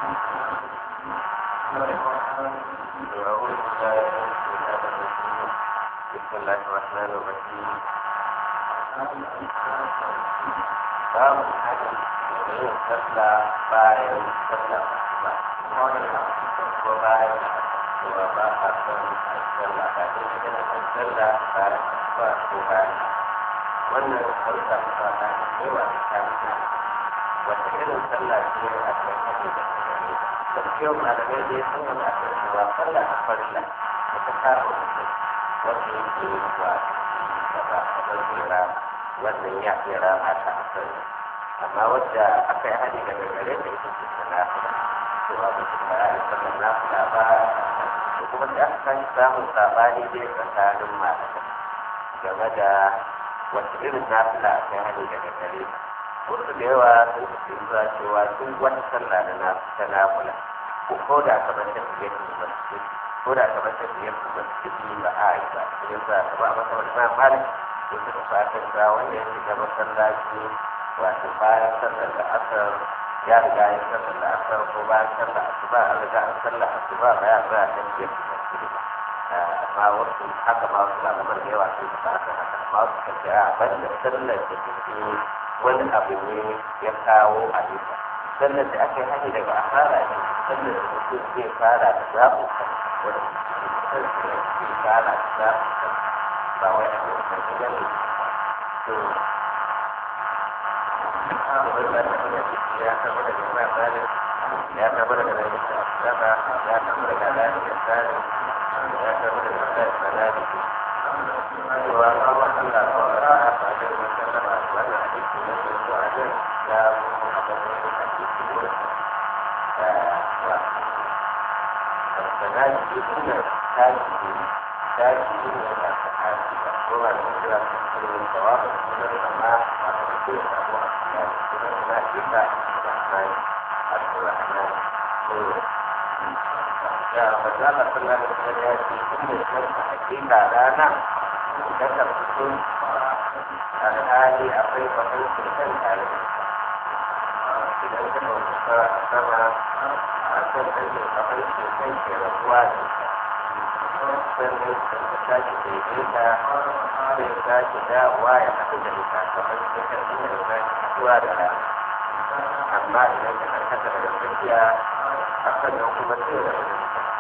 بسم الله الرحمن الرحيم باب الحديث yin sallah bayan sallah ba ko bayan cewa ba a son sallah ba dai yana son sallah bayan ba ko bayan wannan an samu sabani da yawa da kamata wata irin sallah ce a kan hadi da kare da kyau malamai dai sun yi a kan cewa sallah ta farilla da ta kara mutum wanda yake wa gaba a ɗaukera wannan ya iya rama ta asali amma wadda aka yi hali daga gare da ita ce ta nafila cewa mutum ba ya yi sallar nafila ba da kuma da aka kan samun sabani dai tsakanin malamai game da wata irin nafila aka yi hali daga gare wasu da yawa sun fi zuwa cewa duk wata sallah da ta nafila ko da kamar ta fiye da masjid ko da kamar ta fiye da masjid ba a yi ba sai za ta ba a masa wani ma malik da suka fatan ga wanda ya shiga masallaci wato bayan sallar da asar ya riga ya sallar da asar ko bayan sallar asuba an riga an sallar asuba ba ya za a kan biyar da masjid ba amma wasu haka ma wasu malaman da yawa sun ba haka haka amma wasu kan ce a ban da sallar da take wani abu ne ya kawo a bisa sallar da aka yi hanyar daga asara ne sallar da mutum zai fara da zaɓu kan wanda sallar da zai fara da zaɓu kan ba wai a wasan da ne to ya kama da jama'a zalim ya kama da ganin da asaba ya kama da ganin da tsari ya kama da ganin da sanadi cewa ba wa Allah ba wa ra'a ba da wanda na ba wannan hadisi na zuwa nan ya mu a gaban hadisi wurin sanadi suna tashi tashi ne da sahabi ba ko ba da mutum da kuma jawabi da kuma ba da mutum da abu a cikin kuma suna isa rahman al-rahman ko ya mazala sallallahu alaihi wasallam ya ce in da shirka hakika rana da ta fito alhali akwai bakan sultan tare da idan ka bauta a sama a kan ɗan bakan sultan ke rabuwa da sannan ka sake daidaita sai sake dawowa ya haɗu da ita kamar da karfi da sake haɗuwa da rana amma idan ka karkata daga tsakiya a sannan kuma sai da wani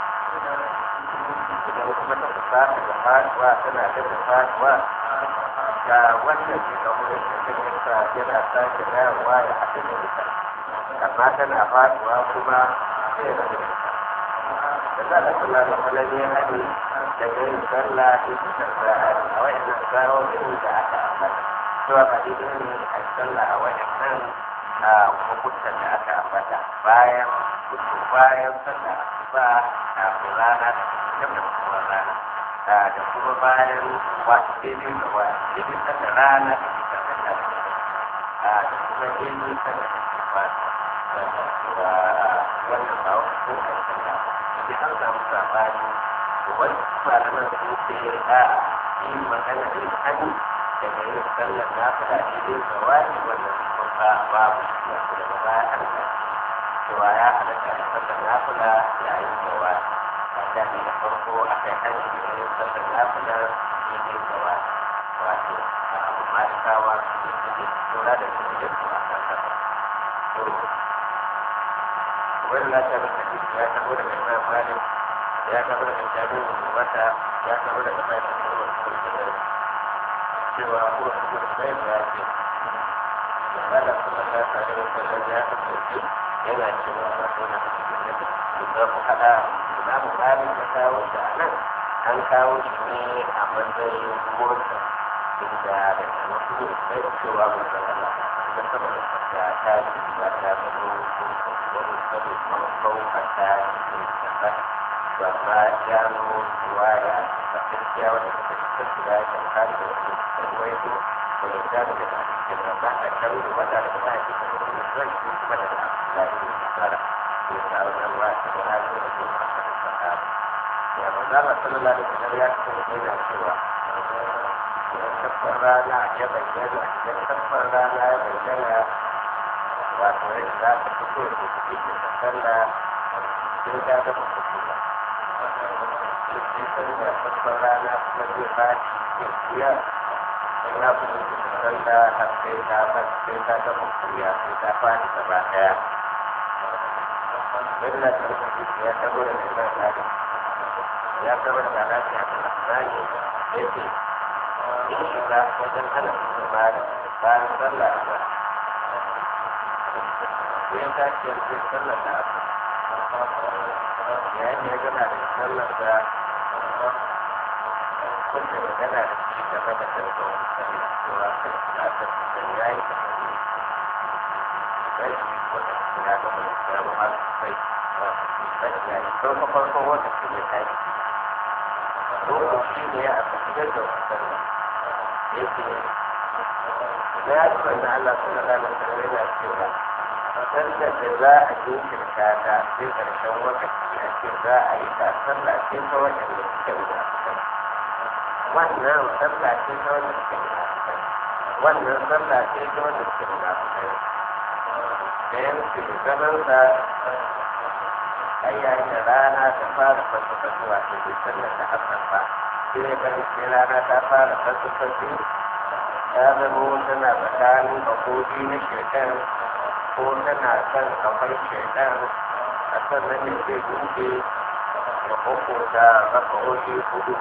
idan kuma ta fasa da faɗuwa tana da faɗuwa ga wannan ke ga wurin da ta yasa yana sake dawowa ya haɗu da ita amma tana faɗuwa kuma sai da wani da za a kula da kwalami hadi daga yin sallah da su sarra a wayannan sa'o'in da aka ambata cewa ba daidai ne a sallah a wayannan a hukuntan da aka ambata bayan kutu bayan sallah asuba kafin rana da kuma da kuma rana da kuma bayan wasu daidai da wa daidai sallah rana da kuma sallah da kuma daidai sallah da kuma wannan ba wani ko a sallah da an samu sabani wani malaman sun ce a yi magana da hannu daga yin sallar na fada daidai ga wani wannan kuma babu ya ku daga baya an ga cewa ya halatta da sallar na fada yayin da wani a da ne da farko a kai hannu da yin sallar na fada daidai ga wani wato a abu malikawa su ne suke tura da su da su a kan haka wani lafiya da hadisi ya tabo daga imam malik ya tabo daga jami'in wata ya tabo daga bayan da kuma da cewa kuma kuma da bayan da ya ce da kuma ta tare da sallan ya kasance yana cewa ba su na cikin da za mu haɗa imamu malik ya kawo shi a nan an kawo shi ne a matsayin motsa inda da wasu ne sai cewa mun zama da saboda ta ta ba ta zama wani sanin farkon kasa cikin kasa ba ma gano ruwaya da gaskiya wanda suka cikin su da ya kare da wasu ruwaito da ya gano da cikin da ba a karo da wanda da ba a cikin da wani zai yi kuma da da yi da tsara da ya kawo da ruwa da ba a yi da su a kan kasa ya ba za a sallallahu alaihi wasallam ya kasance yana cewa idan tabbar rana ya bayyana idan tabbar rana ya bayyana wato yadda za ka fito da kuɗi da sallah sai ka ga mutum ba sai sallah farkon rana kuma zai ba shi kuya na fito da sallah har sai ka ba sai ka ga mutum ya sai ka fadi gaba ɗaya Bella ta rufe ya tabo da mai zai ya tabo da lafiya da nasirani ya ce in shiga wajen hana su mara bayan sallah ba sai ta ce sai sallar da aka yayin da ya gana da sallar da wanda ya gana da shi game da karɓar sallar cewa kan da aka fitar ya yi da kare sai wata ya gama da ya gama sai ya yi farko farko wata ce ya tashi lokaci ne a tafiyar da wasan yake da ya ci wanda Allah sun da lalata da yana cewa sallar da za a jinkirta ta sai karshen lokaci a ce za a yi ta sallah ce ta waɗanda suke da wannan sallah ce ta wanda suke da wannan sallah ce ta wanda suke da da yanzu zaman sa ai yayin da rana ta fara fasafasuwa ta ke sallar da hasan ba sai ya bari sai rana ta fara fasafasu ya zama tana tsakanin bakoki na shekar ko tana kan kafar shekar a sannan ne zai buɗe da kokota rakaoshi hudu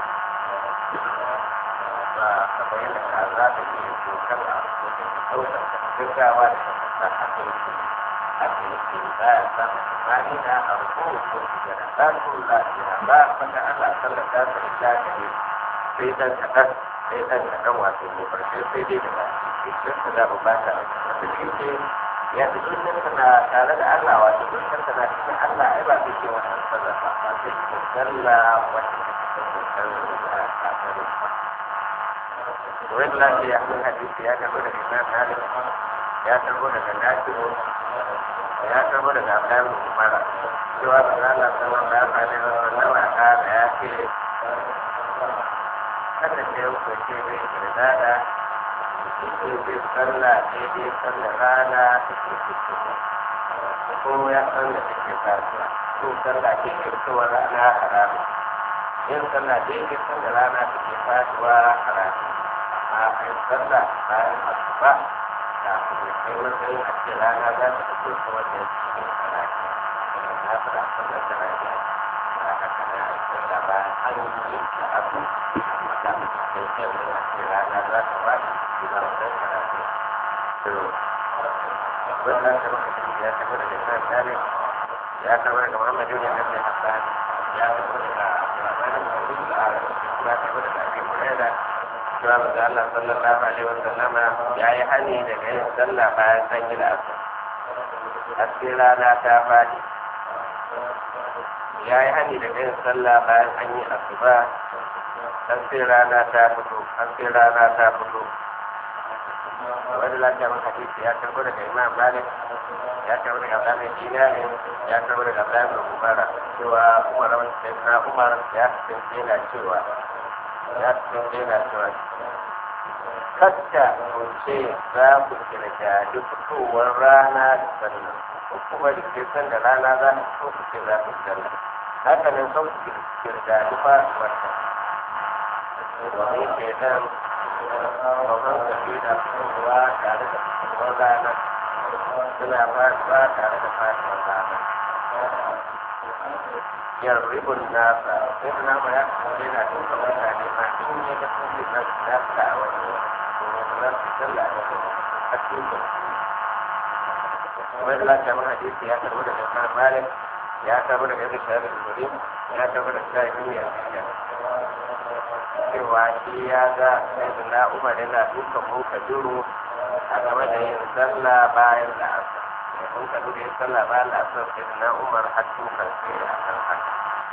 ba kamar yadda ka za ta iya dokar a cikin ɗaukar gaggawa da ta sa a cikin ba ya samu ma'ina a rubutu da da ɗarkun lafiya ba fata ana sallata ta ita gare sai dan kaɗan sai dan kaɗan wato ko ƙarshe sai dai da ba shi ta da ba ta da shi ce ya fi zuciyar ta na tare da Allah wato zuciyar ta na cikin Allah ai ba zai ce wannan sallah ba ba zai ce sallah wacce ta ke sallah a kafin ba. Wani lafiya mun hadisi ya tabbata da Imam Malik ya tabbata daga Nafi'u ya karbo daga Abdullahi Umar cewa da Allah sallallahu alaihi wa sallam kana ya ce kada ce ku ce bai kirdada ce bai sallah daidai sallah rana take fito ko ya san da take fasuwa ko sallah ke fitowa rana haramu yin sallah daidai sallah rana take fasuwa haramu amma a yi sallah bayan asuba kafin ya kai matsayin a ce rana za ta fito ta wajen cikin karaki na fara sallar da rana ba haka na aikar da ba an yi ta abu amma da sai kai wani a ce rana za ta wani ina wajen karaki to wannan da muka ci ya tafi daga kan tare ya tafi daga muhammadu ne na sai hassan ya tafi daga labarin da wani a ya tafi daga abin kurera cewa maza Allah sallallahu alaihi wa sallama ya yi hani daga yin sallah bayan an yi la'asar haske rana ta faɗi ya yi hani daga yin sallah bayan an yi asuba haske rana ta fito haske rana ta fito wani lafiya man hadisi ya karbo daga imam malik ya karbo daga abdullahi dinari ya karbo daga abdullahi umara cewa umar wani sai na umar ya kasance yana cewa ya kasance yana cewa kadda ku ce za ku kirga duk fitowar rana da sannan ko kuma da ke san da rana za ta fito ku ce za ku sannan haka nan sau ku kirga duk fasuwar ta domin ke nan babban tafi da fitowa tare da fitowar rana suna fasuwa tare da fasuwar rana yarribun nasa sai da nama ya kasance yana duka mutane ma in ya ga sun yi nasu nasa a wani wani za su sallah da kuma a cikin wani lafiya mun hadisi ya karbi daga Imam Malik ya karbi daga Ibn Shahab al-Zuhri ya karbi daga Sa'id ibn Yazid cewa shi ya ga Sayyidina Umar yana dukan mun kaduru a game da yin sallah bayan la'asar mun ka duka yin sallah bayan la'asar Sayyidina Umar har dukan sai a kan haka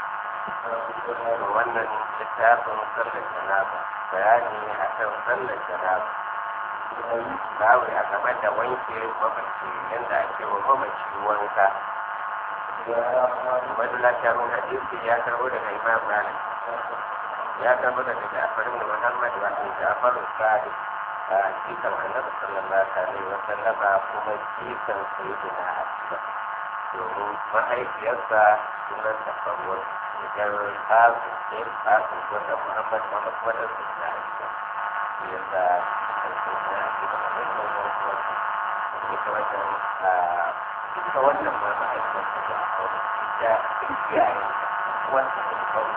wannan littafin sallar janaba bayani a kan sallar janaba babu a game da wanke mamaci yadda ake wa mamaci wanka wani lafiyarun hadisi ya karbo daga imam malik ya karbo daga jafarin da muhammad wato jafarin sadi a jikan annabi sallallahu alaihi wa sallama kuma jikan sayyidina Aisha domin mahaifiyarsa sunan ta farwar idan kasu sai kasu wata Muhammad Muhammad wata sayyidina Aisha yasa jikan sayyidina Aisha da wani wani wani ita wannan ita wannan ma mahaifiyarsa da aure ita iyayen wanda ta kawo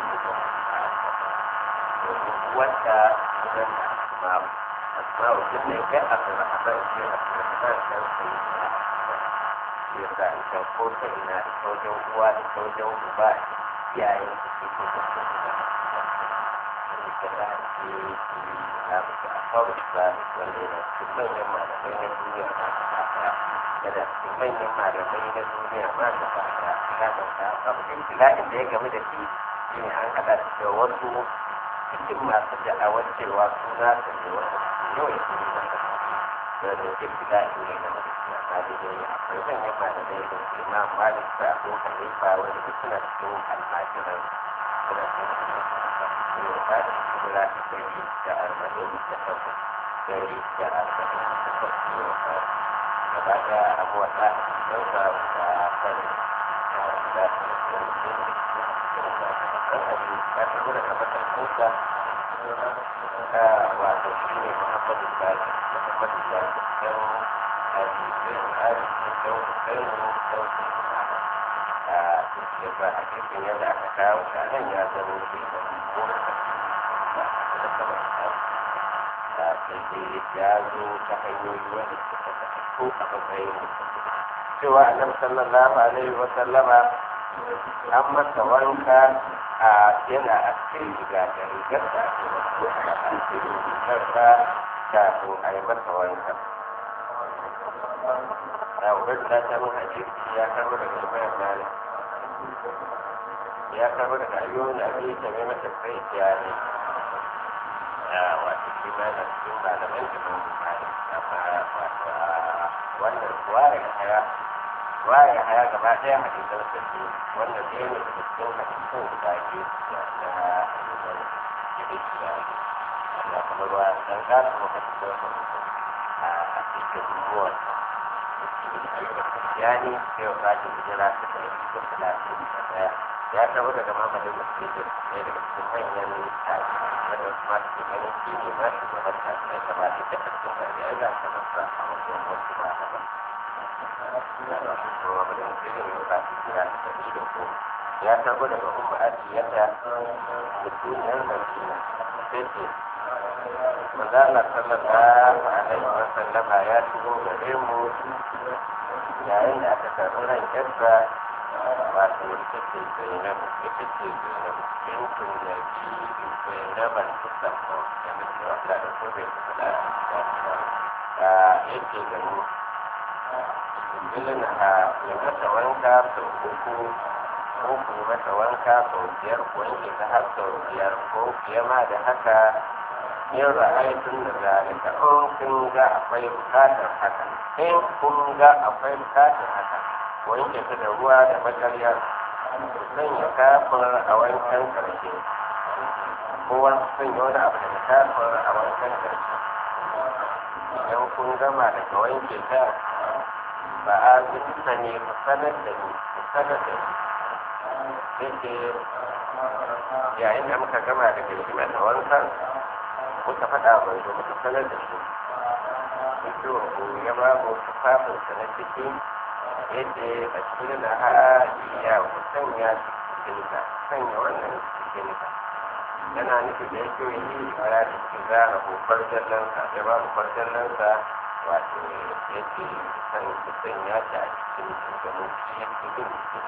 wanda sunan asma'u asma'u din ne kai abdurrahman shi abdurrahman dan sai ya sa ita ko ta ina ita wajen uwa ita wajen uba iyayen su ke ko ta ina ita da ake yi na mutu a kawai islamic wanda yana cikin manyan malamai na duniya ma gaba daya yana cikin manyan malamai na duniya ma gaba daya ina da ta abu da ibtila'in da ya game da shi shine an haɗa da wasu cikin masu da'awar cewa su za su ne wata yau ya fi masa da da ke fida ne na masu amma da dai akwai manyan malamai da su imam malik da abu hanifa wanda duk suna cikin almajiran suna cikin almajiran ba da kura da dari da arba'in da takwas dari da arba'in da takwas ne wa gaba da abuwa da dauka da fari da ya tafi daga matakunsa wato shi ne muhammadu bari muhammadu bari don hadisin hadisin don hukainu don hukainu a cikin ba a cikin yadda aka kawo shi a nan ya zama ke da mura da ba da kama da sai dai ya zo ta hanyoyi wanda suka ko a matsayin cewa annabi sallallahu alaihi wa sallama an masa wanka a yana a cikin riga da rigar da ake wasu a cikin rigar da kafin a yi masa wanka. A wurin da ta mun hadisi ya kama daga Ibrahim Malik. Ya kama daga ayyukan da ake ta mai mata kai ya ne. Wato shi ma na cikin malaman da mun Malik. Amma wato a wannan kuwa ya haya waye haya gaba ɗaya hadisan sa ce wanda ɗaya ne daga cikin hadisan guda biyu da na hadisan jibiya ya kuma ruwa dan gasa mu hadisan sa a cikin ruwan ya ne sai wa kaji hijira ta ɗaya da talatin da ɗaya ya taɓa daga mamadin musulmi ɗaya daga cikin manyan tashi wanda wasu masu ke ganin shi ne ma shi gaban tashi ya gaba da ta ƙarfin ƙarfi ya za ta nasa a wajen wasu ba daban ya tabo daga umma asiyata mutuniyar madina sai ce mazala sallallahu alaihi wa sallama ya shigo gare mu yayin da aka karɓi ran yarsa wato ita ce zainab ita ce zainab bintun da bi zainaban tusamma da mutum wata da ko bai faɗa da yake gani ilin a yi mata wanka sau uku ko ku yi mata wanka sau biyar ko wanke ta har sau biyar ko fiye ma da haka yin ra'ayatun da zalika in kun ga akwai bukatar haka in kun ga akwai bukatar haka wanke ta da ruwa da magarya ku sanya kafin a wankan karshe ko wani sanya wani abu da kafin a wankan karshe idan kun gama daga wanke ta ba a zuta ne ku sanar da ni ku sanar da ni yake yayin da muka gama da gaskima da wankan muka faɗa mai zo muka sanar da shi fito ku ya ba mu tufafin sa na ciki yadda a cikin na ya ku sanya cikin ka sanya wannan cikin ka yana nufi da yake yi fara da cikin zara ko farjallan sa ya ba mu farjallan sa wato yake san kusan ya ta a cikin shugaban shi yake yin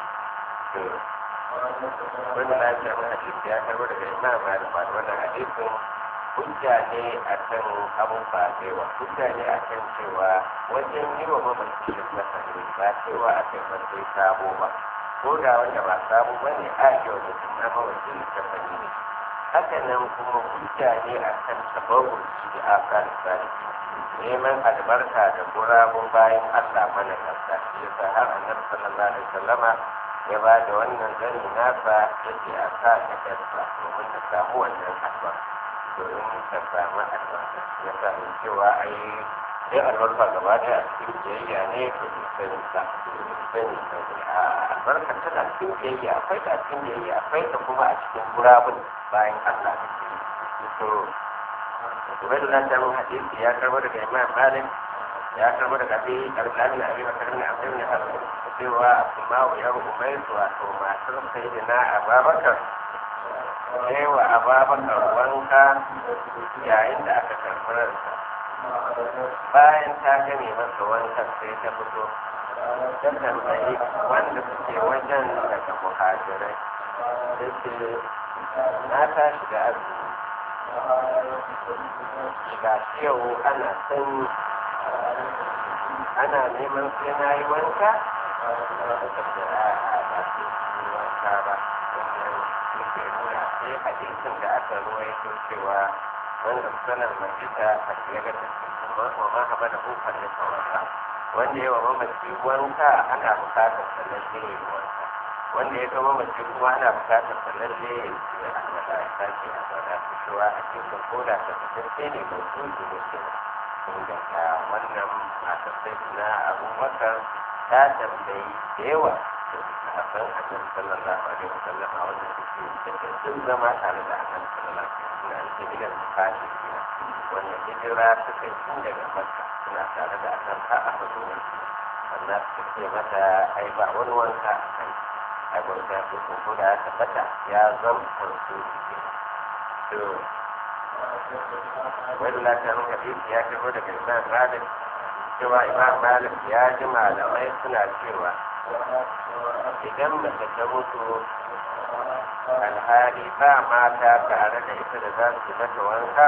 wani na ce mana hadisi ya karbo daga imam malik ba wannan hadisin hujja ne a kan abubuwa da yawa hujja ne a kan cewa wajen yi wa mamaci da masani ba cewa a kai masai sabo ba ko da wanda ba sabo ba ne a yi wa mutum na mamaci da masani ne haka nan kuma hujja ne a kan sababin shi da aka da neman albarka da gurabun bayan Allah mana kasa shi yasa har annabi sallallahu alaihi wasallama ya ba da wannan gani nasa yake a sa da yarsa domin ta samu wannan albarka domin ka samu albarka ya sami cewa ai sai albarka gaba daya a cikin biyayya ne to sani ta sani sani a albarka tana cikin biyayya akwai ta cikin biyayya akwai ta kuma a cikin gurabun bayan Allah da ke to Ubaidullah ta mun hadisi ya karbo daga Imam Malik ya karbo daga Abi Al-Qasim Abi Bakar bin Abdul bin Hasan cewa Asma'u ya Ubayd wato matar Sayyidina Abubakar sai wa Abubakar wanka yayin da aka karɓi ransa bayan ta gane masa wankan sai ta fito ta tambayi wanda suke wajen daga muhajirai da ce na tashi da azumi ga yau ana sanyi ana neman sai na yi wanka da ta ce a a ba su yi wanka ba wannan yake nuna sai hadisin da aka ruwaito cewa wanda sanar majita a tsere da wa ma haɓa da hukar da wanka wanda yawa mamaci wanka ana bukatar sannan sai ya yi wanka wanda ya gama mace kuma ana bukatar sannan sai ya yi alwala ya sake alwala su cewa a cikin koda ta kasance ne mai tuki da shi inda ta wannan matar sai na abubakar ta tambayi da yawa da sahabban annabi sallallahu alaihi wasallam a wannan suke da sun zama tare da annabi sallallahu alaihi wasallam suna ake gidan bukatar gida wannan hijira suka yi tun daga makka suna tare da annabi har aka zo da su sannan suka ce mata ai ba wani wanka a kai ai wanka ko ko da ya tabbata ya zam kwanso jiki to wani lafiyar hadisi ya kiro daga imam malik cewa imam malik ya ji malamai suna cewa idan mace ta mutu alhali ba mata tare da ita da za su mata wanka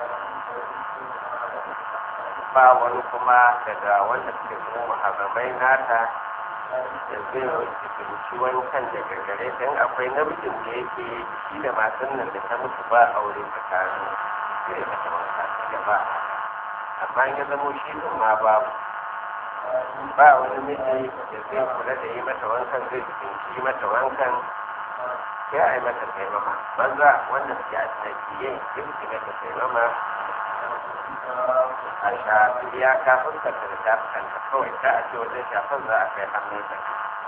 ba wani kuma daga wanda suke kuma muharramai nata da zai wuce wankan daga gare ta in akwai namijin da yake shi da matan nan da ta mutu ba aure tsakanin zai mata wanka da ba amma ya zamo shi din ma babu ba wani miji da zai kula da yi mata wankan zai tsinci mata wankan sai a yi mata taimama banza wanda suke a tsakiye duk su mata taimama a shafi ya kafin ka da ta kanta kawai ta a ce wajen shafin za a kai hannun ta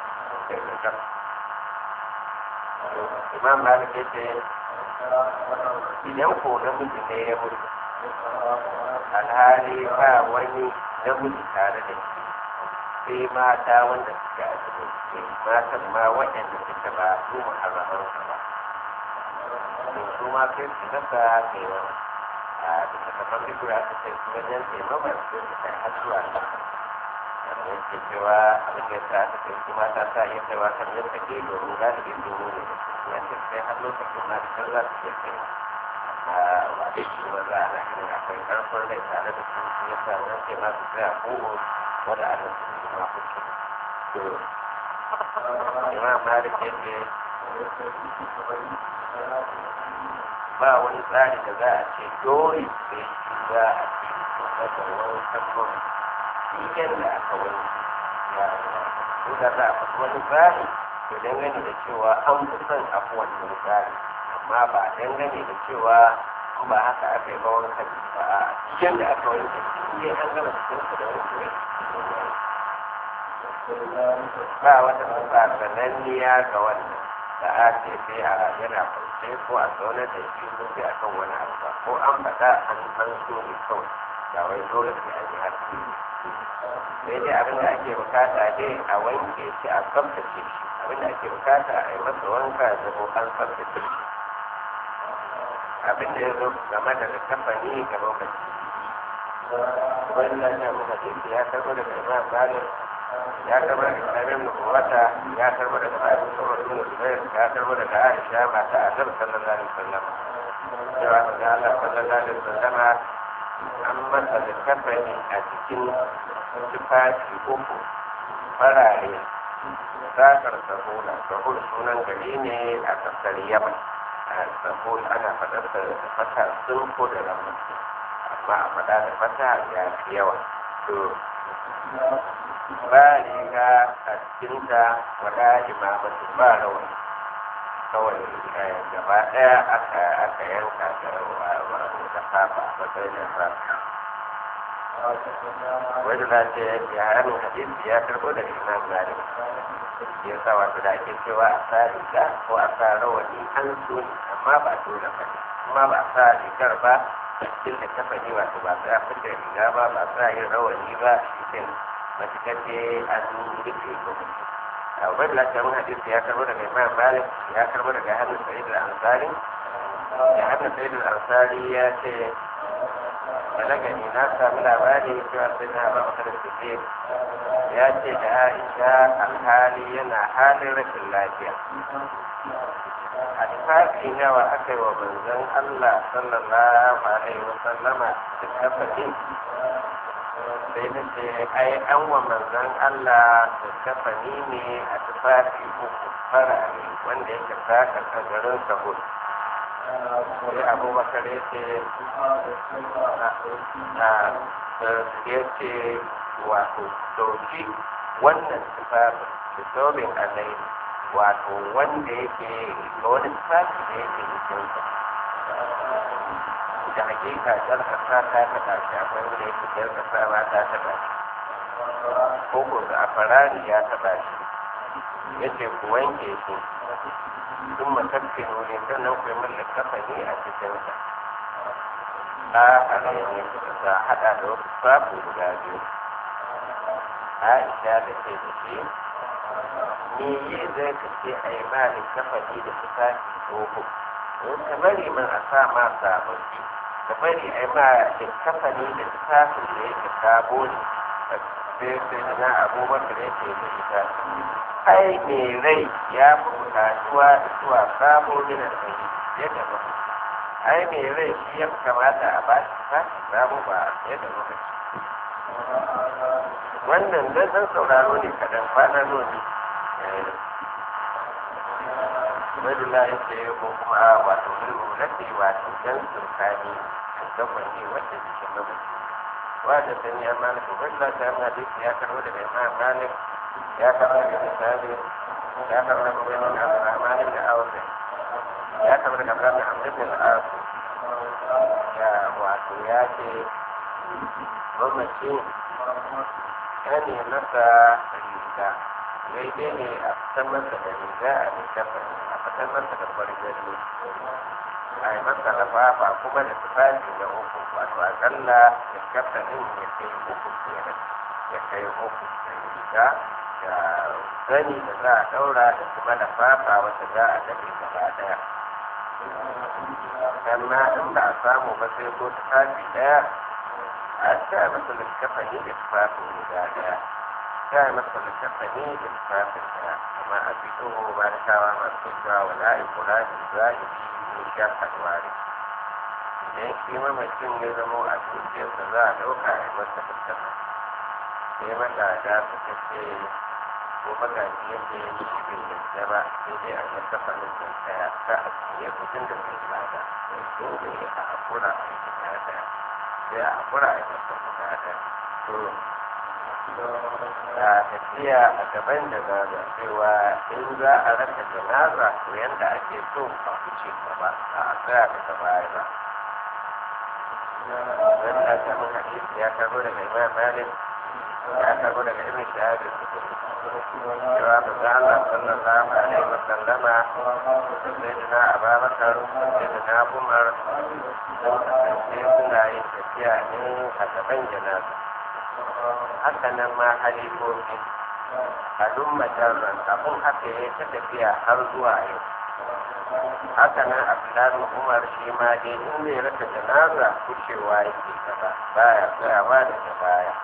imam malik ya ce idan ko namiji ne ya mutu alhali ba wani namiji tare da shi sai mata wanda suka asibiti matan ma waɗanda suka ba su muharramansa ba to su ma sai su nasa taimama a bisa kafan bikura aka ce su wajen taimama su su kai har zuwa nan amma yake cewa abin da yasa aka ce su mata sa iya kaiwa kan yin take domin galibi domin ne da su ya ce sai har lokacin ma da kan za su iya kai a wadda shi maza ana ganin akwai karfin rai tare da su su yasa nan ce ma su tsaya ko wadda ana su ma kuke to imam malik ya ce ba wani tsari da za a ce dole sai shi za a ce masa wani sabon idan da aka wani ya ko da za a faɗi wani tsari to dangane da cewa an fi son abu wannan tsari amma ba dangane da cewa ba haka aka yi ba wani kan ba a cikin da aka wani kan an gama cikin da wani ba wata sifa sananniya ga wannan da a ce sai a yana kwance ko a zaune da shi ko sai a kan wani abu ba ko an faɗa an an so ne kawai ba wai dole sai an yi haka sai dai abin da ake bukata dai a wanke shi a tsaftace shi abin da ake bukata a yi masa wanka da ko an tsaftace shi abin da ya zo game da kafani ga lokaci wannan ya muka ce ya karɓo daga imam malik ya karbar da kamin nubuwata ya karbar da kamin sauran bin zubair ya karbar da aisha mata a zar sallallahu alaihi wasallam cewa da Allah sallallahu alaihi wasallam an masa da kafani a cikin tufafi uku farare sakar sahula sahul sunan gari ne a kasar yaman a sahul ana faɗar da fata sun ko da ramar amma a faɗa da fata ya fi yawa to ba riga a cikinta wada imamatu ba rawani kawai gaba ɗaya aka aka yanka da fafa matsayin da fafa wani na ce ya hannun hadisi ya karɓo daga imam malik ya sa wato da ake cewa a sa riga ko a sa rawani an so ne amma ba dole ba ne kuma ba a sa rigar ba cikin da kafa ne wato ba sa fita riga ba ba sa yin rawani ba cikin matuƙar ce an rufe ko wani na ce mun hadisi ya karɓo daga imam malik ya karɓo daga hannun sa'id al-ansari ya hannun sa'id al-ansari ya ce balagani na sami labari cewa sai na ba maka da suke ya ce da aisha alhali yana halin rashin lafiya a tufafi nawa aka yi wa manzon allah sallallahu alaihi wa sallama da kafaɗi sai na ce ai an wa manzon allah da kafani ne a tufafi uku farare wanda yake saka a garin sahur sai abubakar ya ce ya ce wato dauki wannan tufafin da sobin alai wato wanda yake ga wani tufafi da yake jikinsa da hakika jar kasa ta taɓa shi akwai wanda yake jar kasa ba ta taɓa shi ko ko da a farari ya taɓa shi ya ce ku wanke shi sun matakke nuni sannan ku yi min littafani a cikinsa a halayen da haɗa da wasu babu guda biyu aisha da ke da shi ni yi zai ka ce a yi ma littafani da tufafi tsoho in ka bari min a sa ma sababbi ka bari a yi ma littafani da tufafin da yake sabo ne sai sai na abubakar yake da ita ai mai rai ya fi bukatuwa zuwa sabo gina ɗari ya gaba ai mai rai shi ya kamata a ba shi sashi sabo ba ya da lokaci wannan dan dan sauraro ne kaɗan kwana noni Ubaidullah ya ce ko kuma a wato bilbu lafi wato dan surkani a gaban ne wanda jikin mamaci wanda sani ya malik Ubaidullah ta yi hadisi ya karo daga imam malik ya karo daga misali ya karo daga Ubaidullah da Abdurrahman ibn Awf ya karo daga Abdurrahman Amr ibn al-As ya wato ya ce mamaci ya ne masa riga daidai ne a fitar masa da riga a littafa a fitar masa da fargani a yi masa lafafa kuma da tufafi da uku wato akalla da kafa ɗin ya kai uku kenan ya kai uku da riga da zani da za a ɗaura da kuma lafafa wata za a daɗe gaba ɗaya amma in ba a samu ba sai ko tufafi ɗaya a sa masa littafani da tufafin guda ɗaya sa masa littafani da tufafin ɗaya amma a fito ba da kawa masu cewa wala ikura da zahiri ne sha alwari idan shi mamacin ya zama a zuciyarsa za a ɗauka a yi masa littafa sai mata da su ta ce ko magaji yadda ya yi shi bai yadda ba sai dai a yadda fannin da ɗaya ta a cikin kudin da zai bada sai so ne a hakura a yi guda ɗaya sai a hakura a yi masa guda ɗaya to a tafiya a gaban da gaza cewa in za a raka janaza to yanda ake so a fice gaba a tsaya daga baya ba wanda ta mun hadisi ya karbo daga imam malik ya karbo daga ibn shahab cewa manzo Allah sallallahu alaihi wa sallama sayyidina Abubakar sayyidina Umar sun kasance suna yin tafiya ne a gaban janaza haka nan ma halifofi a duk majalar abin haka ya ta tafiya har zuwa yau haka nan abdullahi umar shi ma dai in zai raka janaza kushewa yake gaba baya tsayawa daga baya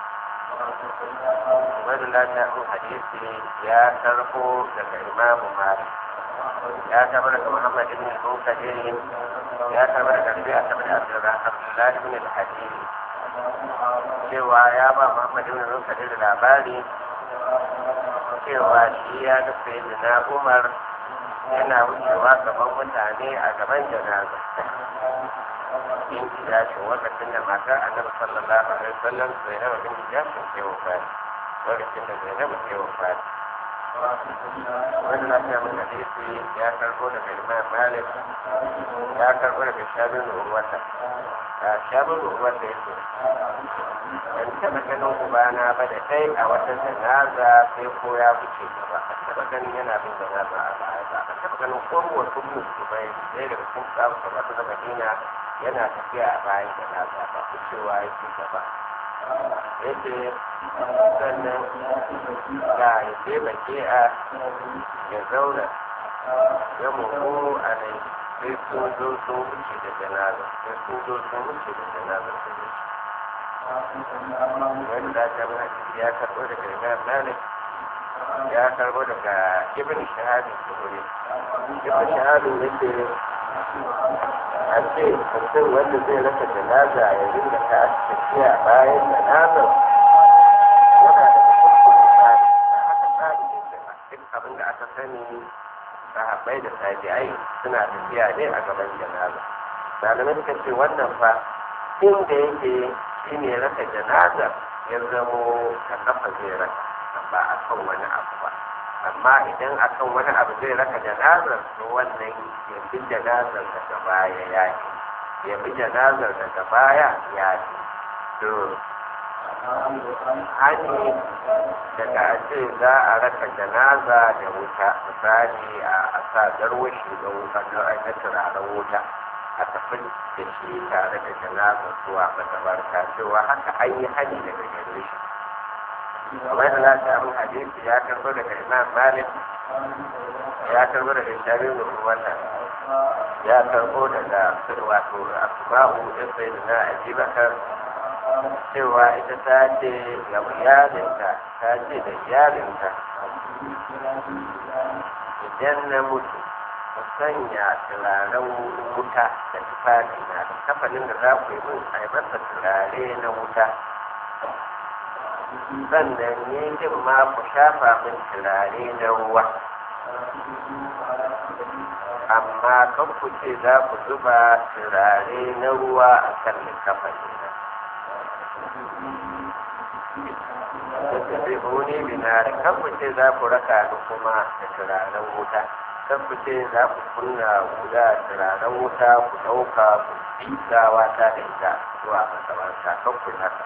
wani lafiyar hadisi ya karbo daga imamu malik ya tabar daga muhammad ibn al-mukaddin ya tabar daga rabi'a tabar da abdullahi ibn al-hadisi cewa ya ba Muhammad ibn Rukadir labari cewa shi ya ga sayyidina Umar yana wucewa gaban mutane a gaban janaza in jashin lokacin da matar annabi sallallahu alaihi wasallam Zainab bin jashin ke wafat lokacin da Zainab ke wafat wani lafiya mun hadisi ya karbo daga imam malik ya karbo daga shabin urwata a shabin urwata ya ce ban taɓa ganin ubana ba da kai a wata janaza sai ko ya wuce gaba ban taɓa ganin yana bin janaza a baya ba ban taɓa ganin kowa sun mutu bai sai daga cikin sabu kamar da madina yana tafiya a bayan janaza ba wucewa yake gaba yace sannan ga ya je bake a ya zauna ya muku a nan sai sun zo sun wuce da janaza sai sun zo sun wuce da janaza sun wuce wani da ta mana ya karɓo daga imam malik ya karɓo daga ibn shahadu zuhuri ibn shahadu yake a ce mutum wanda zai rasa janaza ya rinda ta tafiya bayan janazar yana da kuskure tsari ba haka tsari ne ba duk abin da aka sani sahabbai da tabi'ai suna tafiya ne a gaban janaza malamai suka ce wannan fa inda yake shi ne raka janaza ya zamo a kafa zai raka ba a kan wani abu ba amma idan a kan wani abu zai raka janazar to wannan ya fi janazar daga baya ya ce ya fi janazar daga baya ya ce to hani daga ce za a raka janaza da wuta misali a sa garwashi da wuta don aika turaren wuta a tafi da shi tare da janazar zuwa matabarta cewa haka an yi hani daga gare shi kamar da za ta abin hadisi ya karbo daga imam malik ya karbo daga shabi da wata ya karbo daga wato asma'u ɗin sai da na ajibakar cewa ita ta ce ga iyalinta ta ce da iyalinta idan na mutu ku sanya turaren wuta da tufafi na da kafanin da za ku yi min a yi masa turare na wuta sannan ne din ma ku shafa min turare na ruwa amma kan ku ce za ku zuba turare na ruwa a kan likafani na tattabi'uni binari kan ku ce za ku raka ni kuma da turaren wuta kan ku ce za ku kunna guda turaren wuta ku ɗauka ku gawa ta da ita zuwa masabarta kan ku haka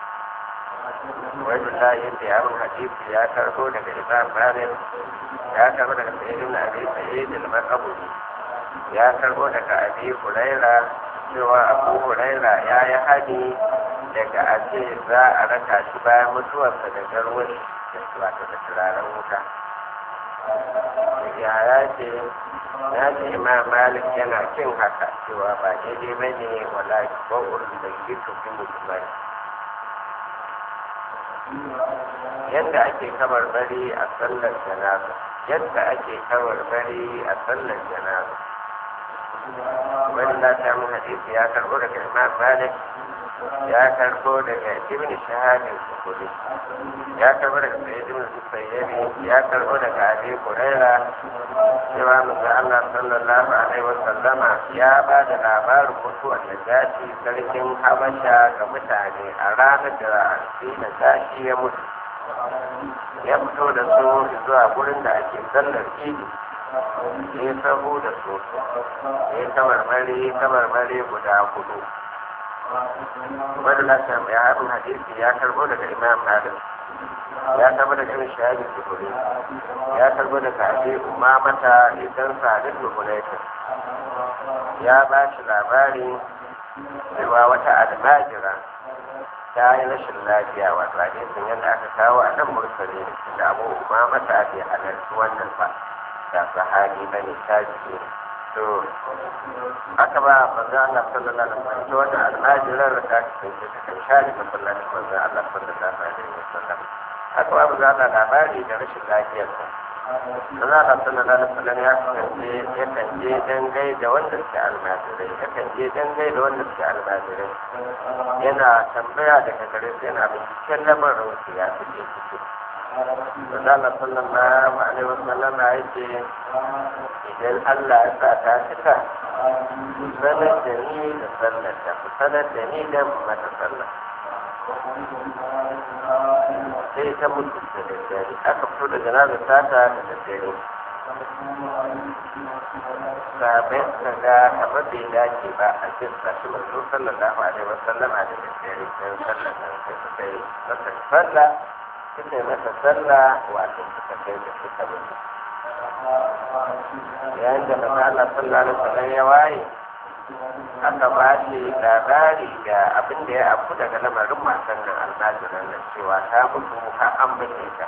wani ta yi da yaron hadisi ya karbo daga imam malik ya karbo daga sayyidin abi sayyid al-maqbuli ya karbo daga abi huraira cewa abu huraira ya yi hadi daga ace za a raka shi bayan mutuwarsa da garwar da wato da turaren wuta ya ya ce ya ce imam malik yana kin haka cewa ba daidai ba ne wala ba'ur da yi tufi musulmai yadda ake kamar bari a sallar janaza yadda ake kamar bari a sallar janaza wani na samu hadisi ya karbo daga imam malik ya karbo daga ibn shahadin sukuri ya karbo daga sayyid ibn musayyabi ya karbo daga abi huraira cewa manzo Allah sallallahu alaihi wasallama ya ba da labarin mutuwar da gashi sarkin habasha ga mutane a ranar da shi da gashi ya mutu ya fito da su zuwa gurin da ake sallar idi ya sahu da su ya kamarmari kamarmari guda hudu wanda na samu ya haɗin hadisi ya karbo daga imam malik ya karbo daga irin shahadin zuhuri ya karbo daga abi umamata idan sadin zuhuraitin ya ba shi labari cewa wata almajira ta yi rashin lafiya wato hadisin yadda aka kawo a nan mursali da abu umamata bai halarci wannan ba da sahabi bane ta ne to aka ba manzo Allah sallallahu alaihi wasallam to wannan almajirar da ta kasance ta kan share masallacin manzo Allah sallallahu alaihi wasallam aka ba manzo Allah labari da rashin lafiyarsa manzo Allah sallallahu alaihi wasallam ya kasance yakan je dangai da wanda suke almajirai yakan je dangai da wanda suke almajirai yana tambaya daga gare su yana binciken lamarin su ya suke ciki Manzala sallallahu alaihi wasallam ya ce idan Allah ya sa ta cika ku sanar da ni da sallar da ku sanar da ni da mata sallar sai ta mutu da daddare aka fito da janazar tata da daddare sabai suka ga kamar bai dace ba a jin sashi manzo sallallahu alaihi wa sallama da daddare don sallar nan sai suka yi masa sallah suka yi masa sallah wato suka kai da suka mutu yayin da maza Allah sallallahu alaihi wa sallam ya waye aka ba shi labari ga abin da ya afu daga lamarin matan nan almajiran nan cewa ta mutu har an bace ta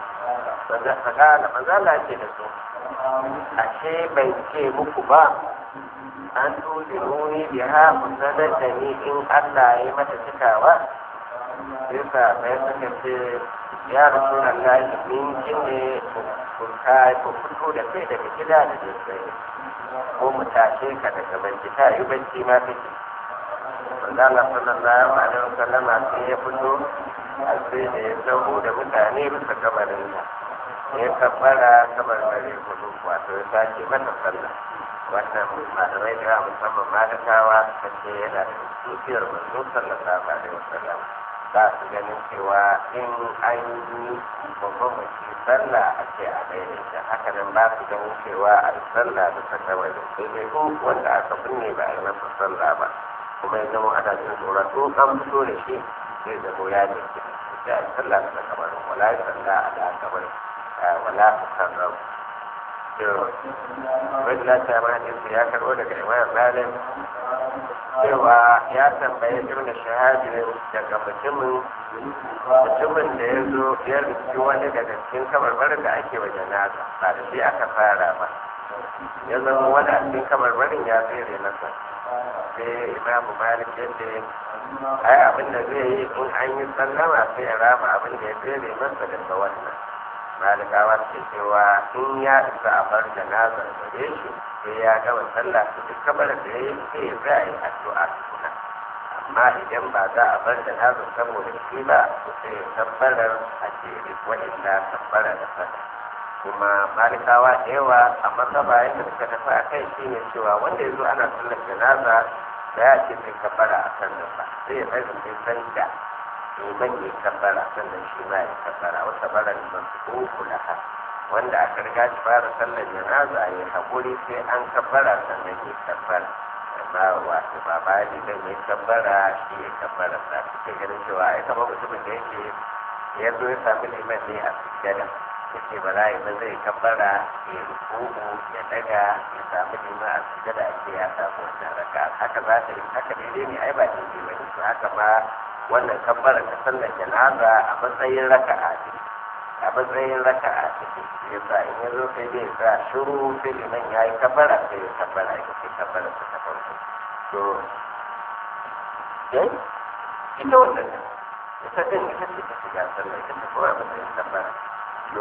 manzala ce da su ashe bai ce muku ba an tuɗe nuni da ha sanar da ni in Allah ya mata cikawa sai sa bai suka ce ya rasu na layi min ne ku fito da kai daga gida da daddare ko mu tashe ka daga banci ta yi banci ma kake manzala sallallahu alaihi wasallama sai ya fito a sai da ya zaho da mutane bisa kabarin da ya kabbara kamar dare hudu wato ya sake mata sallah wannan malamai da yawa musamman malakawa suka ce yana da dukiyar manzo sallallahu alaihi wasallam ba su ganin cewa in an yi babban mace sallah a ce a daidaita haka nan ba su ganin cewa a yi sallah bisa kabarin sai dai ko wanda aka binne ba a yi masa sallah ba kuma ya zama ana jin tsoron ko an fito da shi zai zama ya jike sai a yi sallah bisa kabarin wala ya sallah a da kabarin wala su sarraf wani lati ma hadisi ya karɓo daga imam malik cewa ya tambaye ibn shahadin daga mutumin mutumin da ya zo ya rufi wani daga cikin kabarbarin da ake wa janaza ba da shi aka fara ba ya zama wani a cikin kabarbarin ya tsere masa sai imamu malik yadda ai abin da zai yi in an yi sallama sai ya rama abin da ya tsere masa daga wannan malikawa ce cewa in ya isa a bar janazar gare shi sai ya gama sallah su duk kamar da ya yi sai ya za a yi addu'a tukuna amma idan ba za a bar janazar saboda shi ba to sai ya tabbarar a jere waɗanda tabbara da fata kuma malikawa da yawa a masaba yadda suka tafi a kai shi ne cewa wanda ya zo ana sallar janaza da ya ce sai kabbara a kan ba sai ya bai sai san da liman ya kabbara sannan shi ma ya kabbara wata bara liman su uku laha wanda aka riga shi fara sallar janaza ya haƙuri sai an kabbara sannan ya kabbara amma wato ba ba liman ya kabbara shi ya kabbara sa suke ganin cewa ai kamar mutumin da yake ya zo ya sami liman ne a sujjada ya ce ba za ba zai kabbara ya rukuku ya daga ya sami liman a sujjada a ce ya samu wannan raka haka za ta yi haka daidai ne ai ba daidai ba ne to haka ma wannan kabbara ta sallar janaza a matsayin raka'a ce a matsayin raka'a ce ya sa in ya zo sai dai sa shiru sai liman ya yi kabbara sai ya kabbara ya ce kabbara ta ta farko to eh ita wannan ita din ita ce ta shiga sallah ita ta kuma matsayin kabbara to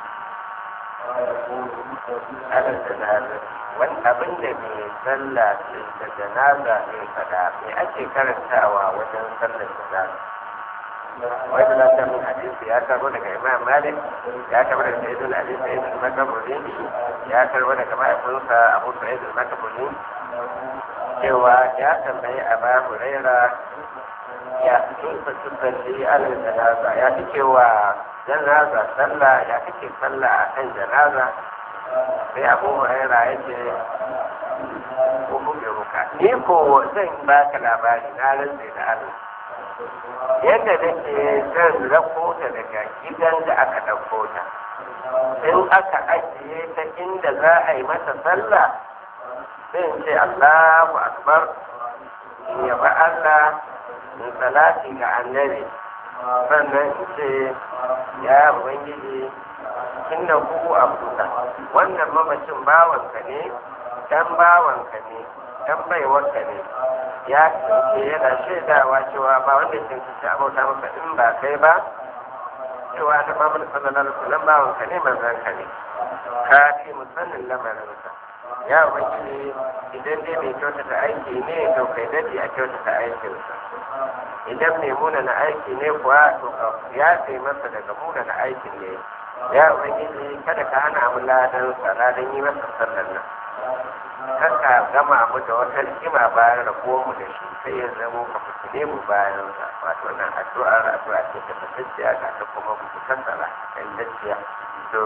ala janaza wani abin da mai sallah da janaza ne fada me ake karantawa wajen sallar janaza wani na ta min hadisi ya karbo daga imam malik ya karbo daga sayyidul ali sayyidul makaburi ya karbo daga mahaifinsa abu sayyidul makaburi cewa ya tambayi a ba huraira ya tusa tusalli alal janaza ya fi cewa janaza sallah ya kake sallah a kan janaza sai abu huraira ya ce ko buge ruka ni ko zan baka labari na rantse da Allah yadda nake zan rako ta daga gidan da aka ɗauko ta in aka ajiye ta inda za a yi mata sallah sai in ce Allahu akbar in yaba Allah in salati ga annabi sannan in ce ya ubangiji inna hu abuka wannan mamacin bawanka ne dan bawanka ne dan baiwarka ne ya ce yana shaidawa cewa ba wanda ya cancanci abauta maka in ba kai ba cewa da Muhammad sallallahu alaihi wasallam bawanka ne manzon ka ne ka fi musannin lamarinsa ya ubangiji idan dai mai kyautata aiki ne to kai dadi a kyautata aikinsa idan mai muna na aiki ne kuwa to ya sai masa daga muna na aikin ne ya ubangiji kada ka hana mu ladan ladan yi masa sallar nan kaka gama mu da wata rigima bayan rabuwar mu da shi sai ya zamo ka fitine mu bayan sa wato nan addu'ar addu'a ce ta fatacciya ga ta kuma mu tattara ingantacciya to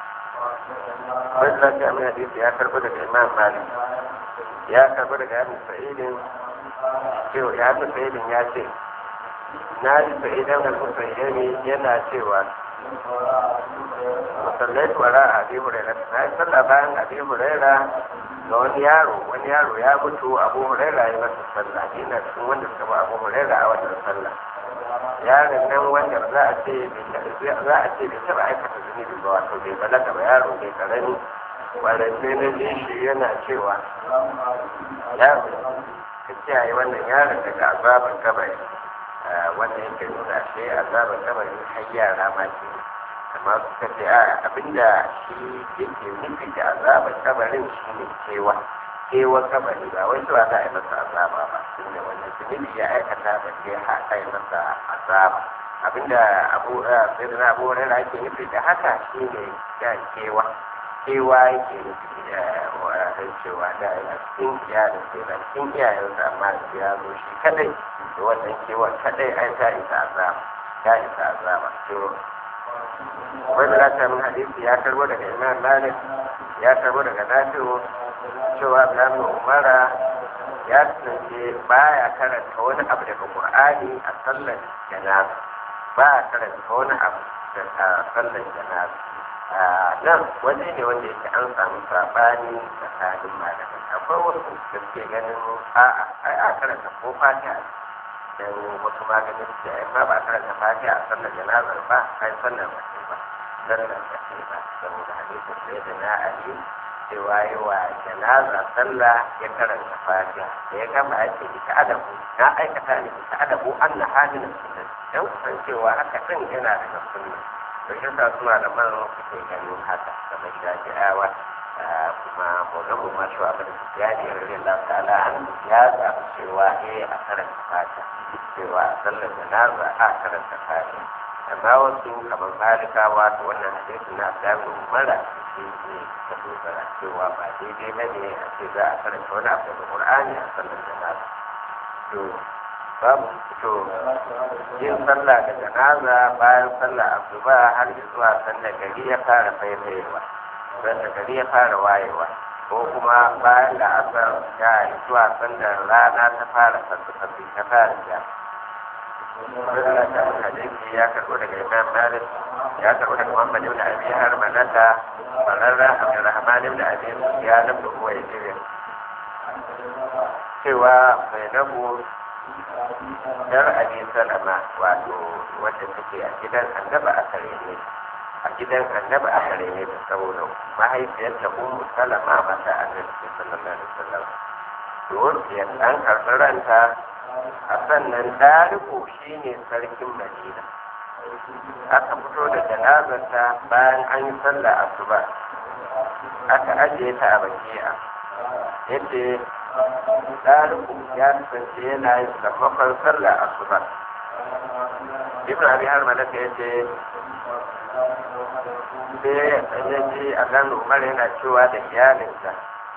wani lafiya mai hadisi ya karbi daga imam malik ya karbi daga yamin sa'idin cewa ya fi sa'idin ya ce na yi sa'idan al-musayyami yana cewa musallai wara a abi huraira na yi sallah bayan abi huraira ga wani yaro wani yaro ya mutu abu huraira ya masa sallah ina cikin wanda suka ba abu huraira a wannan sallah yaron nan wanda za a ce za a ce bai taɓa aikata zunubi ba wato bai balaga ba yaro bai karami kwananne na ji shi yana cewa ya ka kiyaye wannan yaron daga azaban kabari wanda yake nuna shi azaban kabari har yara ma ke amma suka ce a abinda shi yake nufi da azaban kabarin shi ne kewa kewa kabari ba wai cewa za a yi masa azaba ba tunda wannan zunubi ya aikata ba ke haka yi masa azaba abinda abu sai da abu wani ake nufi da haka shi ne ya kewa kewa yake nufi da cewa da yana cikin iyalin sai na cikin iyayensa amma ya zo shi kadai da wannan kewa kadai ai ta isa azaba ta isa azaba to wanda za ta min hadisi ya karbo daga imam malik ya karbo daga nafi'u cewa Ibrahim Umara ya kasance baya karanta wani abu daga Qur'ani a sallar janaza baya karanta wani abu daga sallar janaza nan waje ne wanda yake an samu sabani tsakanin malamai akwai wasu da suke ganin a'a ai a karanta ko fatiha dan wasu maganin da ai ba ba karanta fatiha a sallar janazar ba ai sallar ba ba sallar ba ba saboda hadisin sai da na ali cewa yi wa janaza sallah ya karanta fatiha da ya gama ya ce ita adabu na aikata ne ita adabu an na halin sunna dan kusan cewa haka din yana daga sunna to shi sa suna da man suke ganin haka kamar shafi'awa kuma maulan ma shi abin ya ne rarren da ta'ala ya zaɓi cewa eh a karanta fatiha cewa a sallar janaza a karanta fatiha amma wasu kamar malikawa da wannan hadisi na samun umara shi ne ta dogara cewa ba daidai ba ne a ce za a karanta wani abu daga qur'ani a sallar janaza to babu to yin sallah da janaza bayan sallah asuba har zuwa sanda gari ya fara faifayewa sanda gari ya fara wayewa ko kuma bayan da asar ya zuwa sanda rana ta fara fasifasi ta fara ja Rasulullah ta hadisi ya karɓo daga Imam Malik ya karɓo daga Muhammad ibn Abi Harmanata bararra Abdurrahman ibn Abi Sufyan ibn Uwaydin cewa mai nabu dar Abi Salama wato wanda take a gidan Annabi a kare ne a gidan Annabi a kare ne saboda mahaifiyarta Ummu Salama mata Annabi sallallahu alaihi wasallam to ya an karɓi ranta a sannan ɗariku shi ne sarkin madina aka fito da janazarta bayan an yi sallah asuba aka ajiye ta a bakiya yadda ɗariku ya kasance yana yin sammakon sallah asuba ibn abi har malaka ya ce sai ya ji a gano umar yana cewa da iyalinsa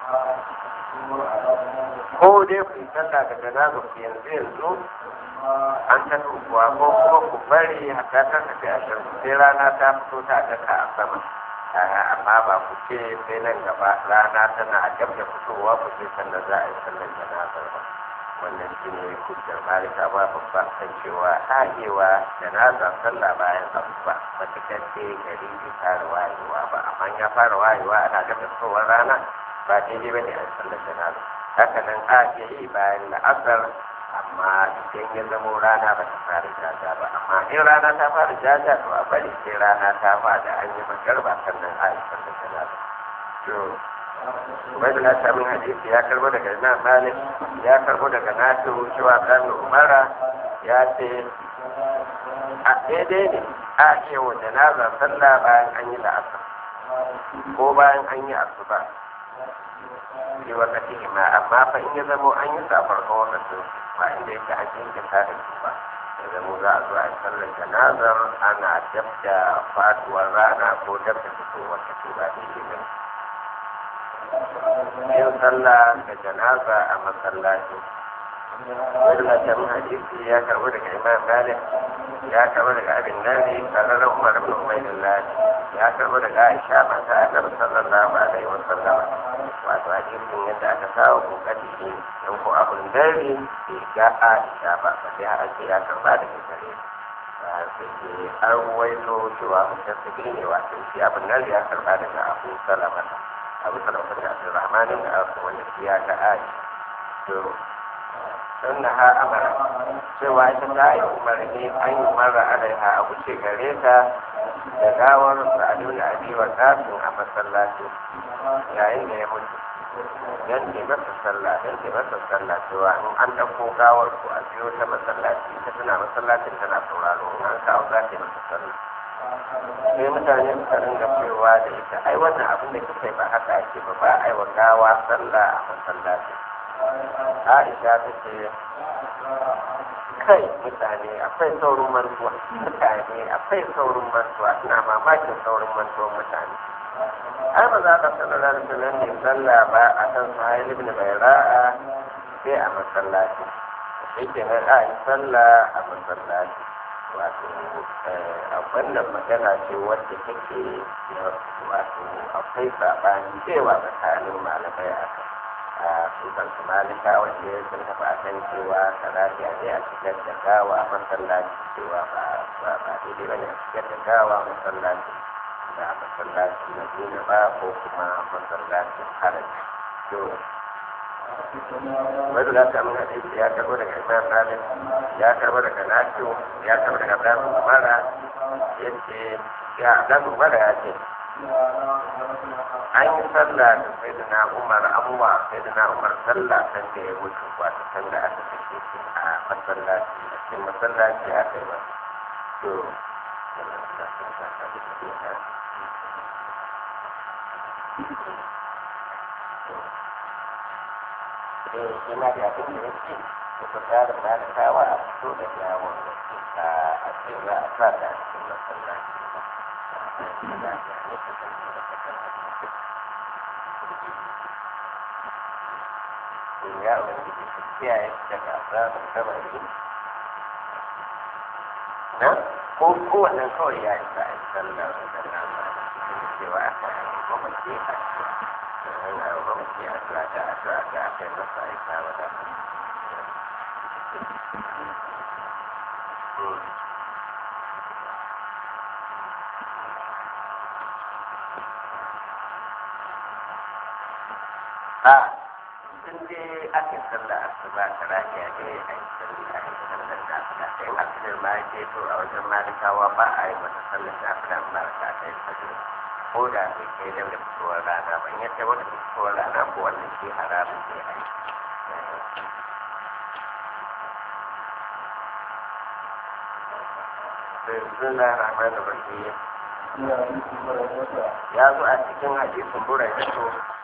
ko dai ku yi sallah da janazar ku yanzu yanzu an ta kuwa ko kuma ku bari hatta ta tafi a shan sai rana ta fito ta daka a sama amma ba ku ce sai nan gaba rana tana gab da fitowa ku ce sannan za a yi sallar janazar ba wannan shi ne hujjar malika ba babba kan cewa haɗewa janaza sallah bayan asuba matuƙar ce gari bai fara wayewa ba amma ya fara wayewa ana gab da fitowar rana ba daidai ba ne a sallar janaza haka nan a iya yi bayan la'asar amma idan ya zamo rana ba ta fara jaja ba amma in rana ta fara jaja to a bari sai rana ta fada an yi magarba sannan a yi sallar janaza to wani na samun hadisi ya karbo daga imam malik ya karbo daga nasu cewa kan umara ya ce a daidai ne a iya wa janaza sallah bayan an yi la'asar ko bayan an yi asuba fi wakati ma amma fa in ya zamo an yi sa farkon wakacin ba inda yake an jinkirta da su ba da mu za a zo a sallar janazar ana dab da faduwar rana ko dab da fitowar ta ba daidai ba yin sallah da janaza a masallaci wannan hadisi ya karbi daga imam malik ya karbi daga abin nari karar umar ibn ubaydillah ya karbi daga aisha mata annabi sallallahu alaihi wa sallam wato hadisin yadda aka kawo kokari ne don ko abun dare bai ga aisha ba ba sai har ce ya karba daga gare sai ke an ruwaito cewa mutasiri ne wato shi abin nan ya karba daga abu salama abu salama da abdurrahman da abu wanda ya ga aisha to ha amara cewa ita ta yi umarni an yi mara alaiha a wuce gare ta da gawar sa'adu da abiwa kasin a masallaci yayin da ya mutu don ke masa sallah don ke masa sallah cewa in an ɗauko gawar ku a biyo ta masallaci ta tana masallacin tana sauraro in an kawo za ta yi masa sallah sai mutane suka ringa cewa da ita ai wannan abin da kika yi ba haka ake ba ba a yi wa gawa sallah a masallaci Aisha ta ce kai mutane akwai saurin mantuwa mutane akwai saurin mantuwa ina mamakin saurin mantuwa mutane ai ba za ka sanar da sunan ne sallah ba a kan sahil ibn bayra'a sai a masallaci shi ke nan a yi sallah a masallaci wato a wannan magana ce wadda take wato akwai saɓani cewa tsakanin malamai a kan su kansu malika wanda ya sun tafi a kan cewa salati a a cikin da gawa masallaci cewa ba ba ba daidai bane a cikin da gawa masallaci da masallaci na duniya ba ko kuma masallacin haraji to wani za ta mun hadisi ya karbo daga imam malik ya karbo daga nafi'u ya karbo daga abdul umara yace ya abdul umara ya ce an yi sallah da sai da na umar abuwa sai da na umar sallah kan da ya mutu wata kan da aka kashe shi a masallaci a cikin masallaci aka yi masa to eh ina da abin da ya ce da ku tsara malikawa a fito da yawon a ce za a sa da cikin masallaci ya ubangiji su kiyaye daga azabar kabari na ko kowanne kawai ya isa a sallar da nama cewa aka yi mamaci a cikin a mamaci a tura da a tura da aka yi masa aika wa da a sun je ake sallah asuba ta rafiya ne a yi sallah a yi sallar da aka ta yi asirin ma ya ce to a wajen malikawa ba a yi mata sallar da aka ba ta ta yi sallar ko da bai kai da fitowar rana ban ya ce wata fitowar rana ko wannan shi haramun ne a yi suna rahman da rahim ya zo a cikin hadisin burai da